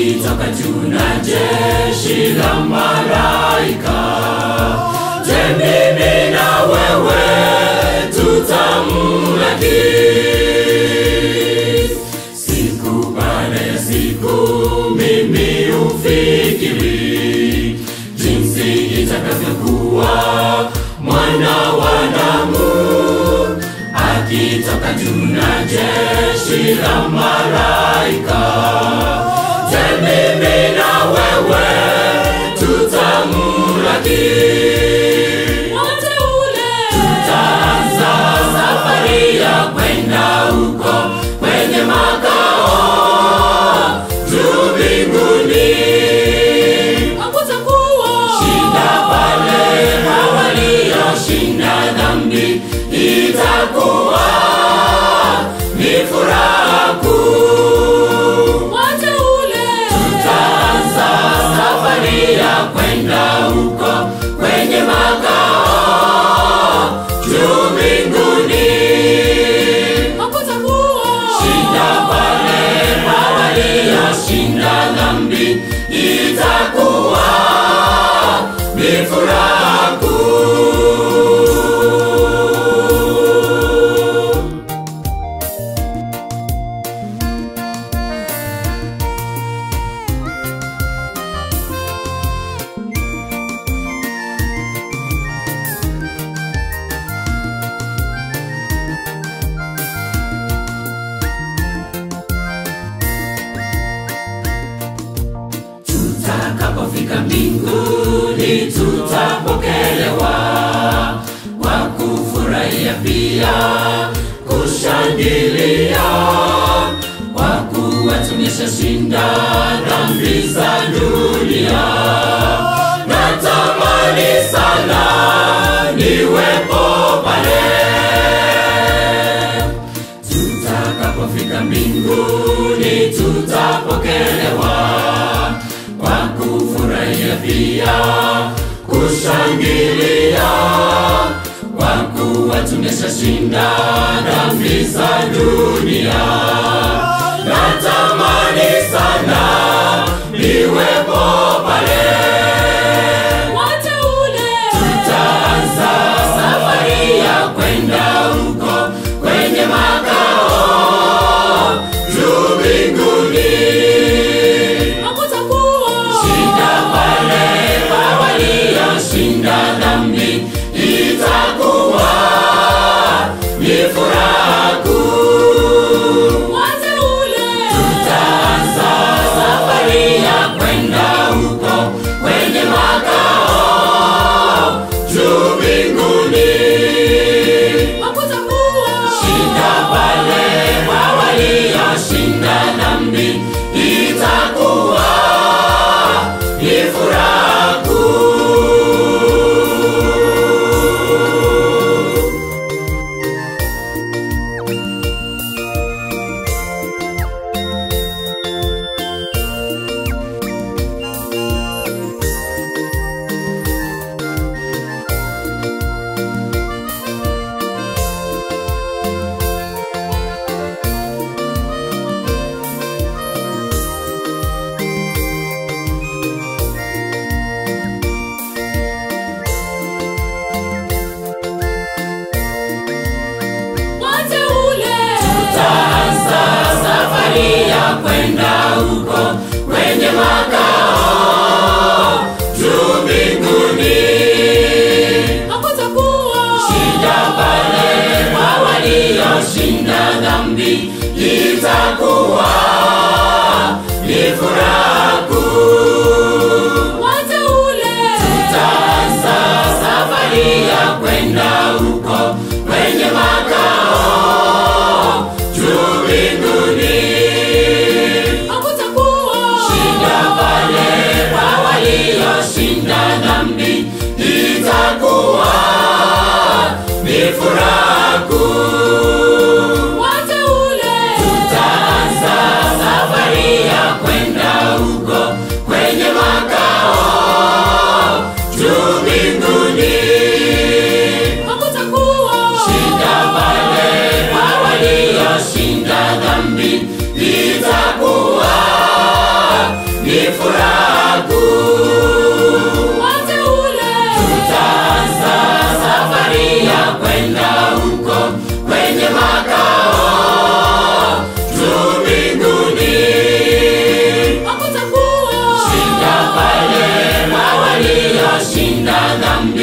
akitoka juu na jeshi la malaika. Je, mimi na wewe tutamlaki? Siku baada ya siku mimi ufikiri jinsi itakavyokuwa mwana wa damu akitoka juu na jeshi la malaika. Je, mimi na wewe tutamlaki? Tutaanza safari ya kwenda huko kwenye makao juu mbinguni. Shinda pale walioshinda dhambi itakuwa ni furaha kuu. Tutaanza safari ya kwenda huko kwenye makao juu mbinguni. Shinda pale kwa walioshinda dhambi itakuwa ni furaha kuu. tutakapofika mbinguni tutapokelewa kwa kufurahia pia kushangilia kwa kuwa tumeshashinda dhambi za dunia natamani sana niwepo pale tutakapofika mbinguni tutapokelewa kwa kufurahia pia kushangilia kwa kuwa tumeshashinda dhambi za dunia natamani sana niwepo pale tutaanza safari ya kwenda huko kwenye makao juu mbinguni Shinda pale kwa walioshinda dhambi itakuwa ni furaha kuu. Tutaanza safari ya kwenda huko kwenye makao juu mbinguni. Shinda pale kwa walioshinda dhambi itakuwa ni furaha kuu. Tutaanza safari ya kwenda huko kwenye makao juu mbinguni. Shinda pale kwa walioshinda dhambi itakuwa ni furaha kuu. Tutaanza safari ya kwenda huko kwenye makao juu mbinguni. Shinda pale kwa walioshinda dhambi itakuwa ni furaha kuu. Tutaanza ni furaha kuu. wateule Tutaanza safari ya kwenda huko kwenye makao juu mbinguni. hakutakuwa Shinda pale na walioshinda dhambi